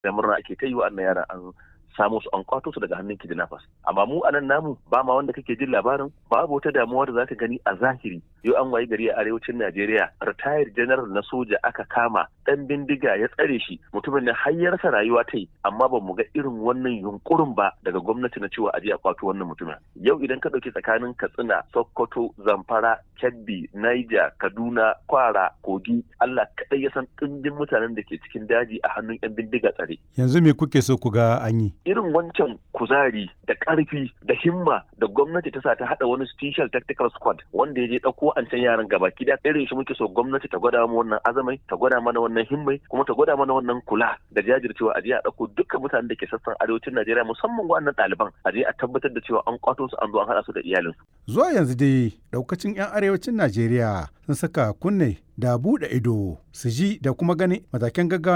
da murna ake ta yi wa annan yaran an samu su an kwato su daga hannun kidnappers amma mu anan namu ba ma wanda kake jin labarin babu wata damuwa da zaka gani a zahiri yau an wayi gari a arewacin Najeriya retired general na soja aka kama dan bindiga ya tsare shi mutumin ne har ya rasa rayuwa ta yi amma ba mu ga irin wannan yunkurin ba daga gwamnati na cewa aje a kwato wannan mutumin yau idan ka dauki tsakanin Katsina Sokoto Zamfara Kebbi Niger Kaduna Kwara Kogi Allah kadai ya san ɗimbin mutanen da ke cikin daji a hannun yan bindiga tsare yanzu me kuke so ku ga an yi irin wancan kuzari da ƙarfi da himma da gwamnati ta sa ta haɗa wani special tactical squad wanda ya je ɗauko an can yaran gaba da irin shi muke so gwamnati ta gwada mu wannan azamai ta gwada mana wannan himmai kuma ta gwada mana wannan kula da jajircewa a je a ɗauko dukkan mutanen da ke sassan arewacin Najeriya musamman wannan ɗaliban a je a tabbatar da cewa an kwato su an zo an haɗa su da iyalinsu. Zuwa yanzu dai ɗaukacin 'yan arewacin Najeriya sun saka kunne da buɗe ido su ji da kuma gani matakan gaggawa